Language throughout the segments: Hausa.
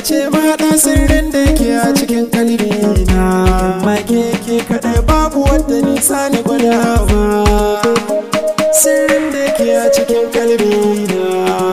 ce mahaɗa sirrin da ke a cikin kalbi na amma ke ke kaɗai babu wadda nisa ni gwadawa sirrin da ke a cikin kalbi na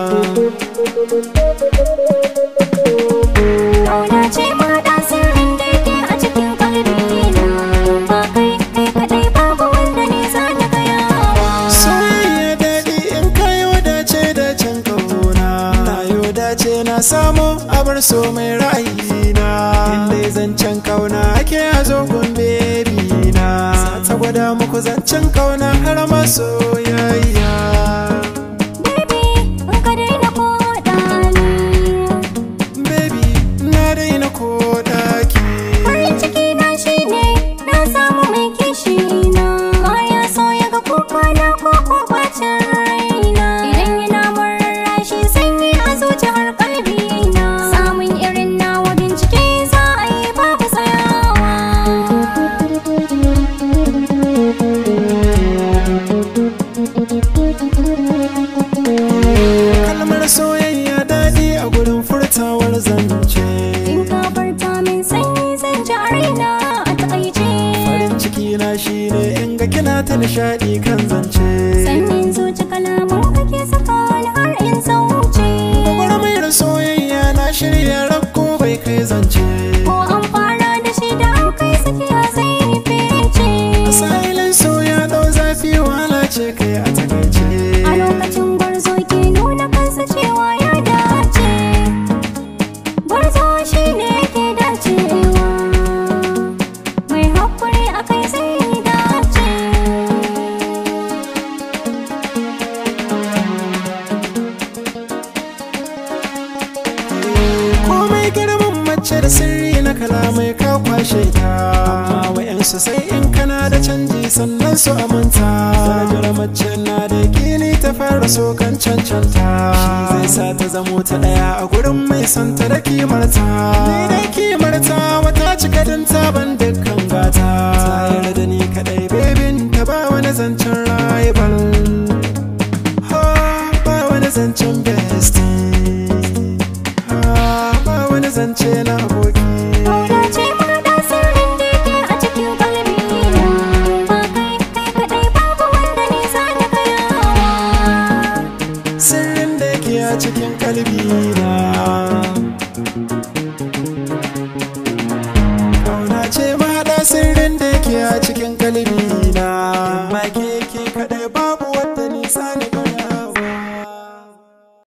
Kauna ce maɗa sirrin da yake a cikin kalbina Ba kai kai kaɗai babu wanda ne za ni gayawa soyayya daɗi in kayo dace da can kauna na yo dace na samu abar so mai ra'ayina inda zancen kauna ake a zogon bebi na ta gwada muku zancen kauna har masoyayya Baby, in ka daina koɗa ni baby na daina ko ɗaki Farin ciki na shi ne na samu mai kishi na Baya so ya ga kuka na ko ko bacin raina Idan yana murra shi sanyi a zuciyar kalbi na Samun irin nawa bincike za a yi babu tsayawa kalmar soyayya daɗi a gurin furtawar zance In ka farta min sanyi zan ji a raina a taƙaice farin ciki na shine in ga kina ta nishaɗi kan zance Sanyin zuci kalaman kake saka ni har in sauce Gwagwarmayar soyayya na shirya rakko bai kai zance Ko an fara da shi da an kai tsakiya zai fice Sahilin soya ɗau zafi wahala ce kai a takaice A lokacin gwarzo ke nuna kansa cewa ya dace Gwarzo shi ne ke dacewa Mai haƙuri a kai zai dace komai girman mace da sirri na kalamai ka kwashe ta amma wa'yansu sai in kana da canji sannan su amanta darajar mace na da kini ta fara so kan cancanta shi zai sa ta zamo ta daya a gurin mai santa da kimarta ni da kimarta wata cika din ban dukkan gata ta yarda ni kadai bebin ta ba wani zancen rival ha ba wani zancen bestie ha ba wani zance na aboki Kauna ce maɗa sirrin da yake a cikin kalbina Ba kai kai kaɗai babu wanda ne za ni gayawa sirrin da yake a cikin kalbi